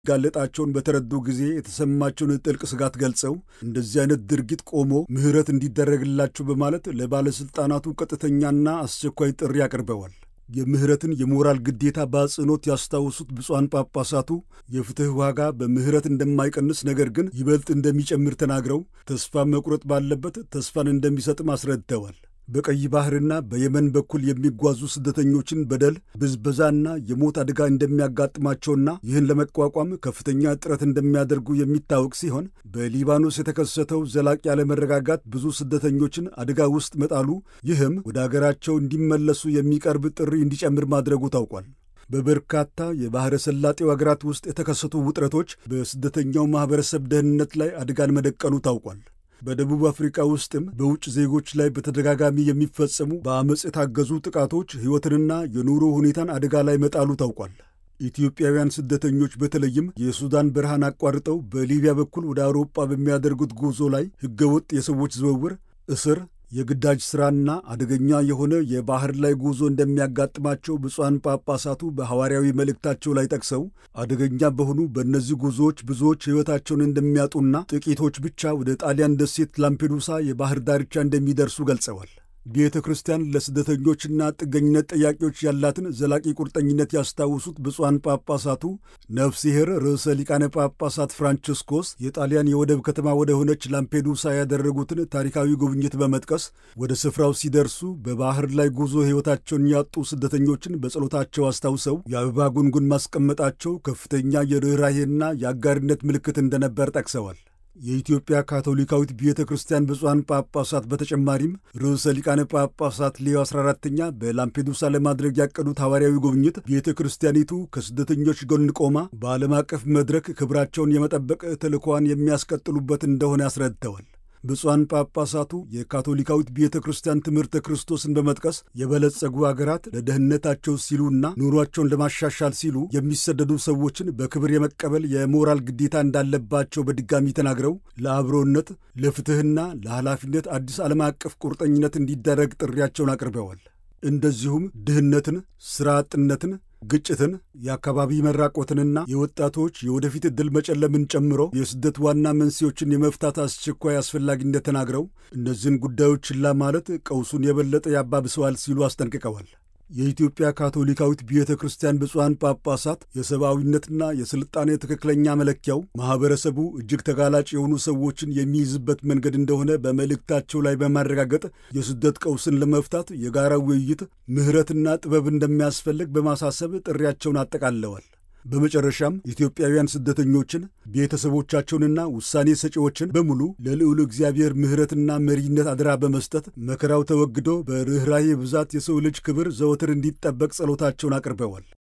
ጋለጣቸውን በተረዱ ጊዜ የተሰማቸውን ጥልቅ ስጋት ገልጸው እንደዚህ አይነት ድርጊት ቆሞ ምሕረት እንዲደረግላቸው በማለት ለባለሥልጣናቱ ቀጥተኛና አስቸኳይ ጥሪ አቅርበዋል። የምህረትን የሞራል ግዴታ በአጽንኦት ያስታውሱት ብፁዓን ጳጳሳቱ የፍትሕ ዋጋ በምህረት እንደማይቀንስ ነገር ግን ይበልጥ እንደሚጨምር ተናግረው ተስፋ መቁረጥ ባለበት ተስፋን እንደሚሰጥም አስረድተዋል። በቀይ ባሕርና በየመን በኩል የሚጓዙ ስደተኞችን በደል፣ ብዝበዛና የሞት አደጋ እንደሚያጋጥማቸውና ይህን ለመቋቋም ከፍተኛ ጥረት እንደሚያደርጉ የሚታወቅ ሲሆን በሊባኖስ የተከሰተው ዘላቂ አለመረጋጋት ብዙ ስደተኞችን አደጋ ውስጥ መጣሉ፣ ይህም ወደ አገራቸው እንዲመለሱ የሚቀርብ ጥሪ እንዲጨምር ማድረጉ ታውቋል። በበርካታ የባሕረ ሰላጤው አገራት ውስጥ የተከሰቱ ውጥረቶች በስደተኛው ማኅበረሰብ ደህንነት ላይ አደጋን መደቀኑ ታውቋል። በደቡብ አፍሪካ ውስጥም በውጭ ዜጎች ላይ በተደጋጋሚ የሚፈጸሙ በአመፅ የታገዙ ጥቃቶች ሕይወትንና የኑሮ ሁኔታን አደጋ ላይ መጣሉ ታውቋል። ኢትዮጵያውያን ስደተኞች በተለይም የሱዳን በረሃን አቋርጠው በሊቢያ በኩል ወደ አውሮጳ በሚያደርጉት ጉዞ ላይ ሕገወጥ የሰዎች ዝውውር፣ እስር የግዳጅ ሥራና አደገኛ የሆነ የባሕር ላይ ጉዞ እንደሚያጋጥማቸው ብፁዓን ጳጳሳቱ በሐዋርያዊ መልእክታቸው ላይ ጠቅሰው አደገኛ በሆኑ በእነዚህ ጉዞዎች ብዙዎች ሕይወታቸውን እንደሚያጡና ጥቂቶች ብቻ ወደ ጣሊያን ደሴት ላምፔዱሳ የባሕር ዳርቻ እንደሚደርሱ ገልጸዋል። ቤተ ክርስቲያን ለስደተኞችና ጥገኝነት ጠያቂዎች ያላትን ዘላቂ ቁርጠኝነት ያስታውሱት ብፁዓን ጳጳሳቱ ነፍሲሔር ርዕሰ ሊቃነ ጳጳሳት ፍራንቺስኮስ የጣሊያን የወደብ ከተማ ወደ ሆነች ላምፔዱሳ ያደረጉትን ታሪካዊ ጉብኝት በመጥቀስ ወደ ስፍራው ሲደርሱ በባሕር ላይ ጉዞ ሕይወታቸውን ያጡ ስደተኞችን በጸሎታቸው አስታውሰው የአበባ ጉንጉን ማስቀመጣቸው ከፍተኛ የርኅራሄና የአጋርነት ምልክት እንደነበር ጠቅሰዋል። የኢትዮጵያ ካቶሊካዊት ቤተ ክርስቲያን ብፁዓን ጳጳሳት በተጨማሪም ርዕሰ ሊቃነ ጳጳሳት ሌዮ 14ተኛ በላምፔዱሳ ለማድረግ ያቀዱት ሐዋርያዊ ጉብኝት ቤተ ክርስቲያኒቱ ከስደተኞች ጎን ቆማ በዓለም አቀፍ መድረክ ክብራቸውን የመጠበቅ ተልእኮዋን የሚያስቀጥሉበት እንደሆነ አስረድተዋል። ብፁዓን ጳጳሳቱ የካቶሊካዊት ቤተ ክርስቲያን ትምህርተ ክርስቶስን በመጥቀስ የበለጸጉ አገራት ለደህንነታቸው ሲሉና ኑሯቸውን ለማሻሻል ሲሉ የሚሰደዱ ሰዎችን በክብር የመቀበል የሞራል ግዴታ እንዳለባቸው በድጋሚ ተናግረው ለአብሮነት፣ ለፍትሕና ለኃላፊነት አዲስ ዓለም አቀፍ ቁርጠኝነት እንዲደረግ ጥሪያቸውን አቅርበዋል። እንደዚሁም ድህነትን፣ ሥራ አጥነትን ግጭትን፣ የአካባቢ መራቆትንና የወጣቶች የወደፊት ዕድል መጨለምን ጨምሮ የስደት ዋና መንስኤዎችን የመፍታት አስቸኳይ አስፈላጊነት ተናግረው እነዚህን ጉዳዮች ችላ ማለት ቀውሱን የበለጠ ያባብሰዋል ሲሉ አስጠንቅቀዋል። የኢትዮጵያ ካቶሊካዊት ቤተ ክርስቲያን ብፁዓን ጳጳሳት የሰብአዊነትና የሥልጣኔ ትክክለኛ መለኪያው ማኅበረሰቡ እጅግ ተጋላጭ የሆኑ ሰዎችን የሚይዝበት መንገድ እንደሆነ በመልእክታቸው ላይ በማረጋገጥ የስደት ቀውስን ለመፍታት የጋራ ውይይት፣ ምሕረትና ጥበብ እንደሚያስፈልግ በማሳሰብ ጥሪያቸውን አጠቃለዋል። በመጨረሻም ኢትዮጵያውያን ስደተኞችን ቤተሰቦቻቸውንና ውሳኔ ሰጪዎችን በሙሉ ለልዑል እግዚአብሔር ምሕረትና መሪነት አደራ በመስጠት መከራው ተወግዶ በርኅራኄ ብዛት የሰው ልጅ ክብር ዘወትር እንዲጠበቅ ጸሎታቸውን አቅርበዋል።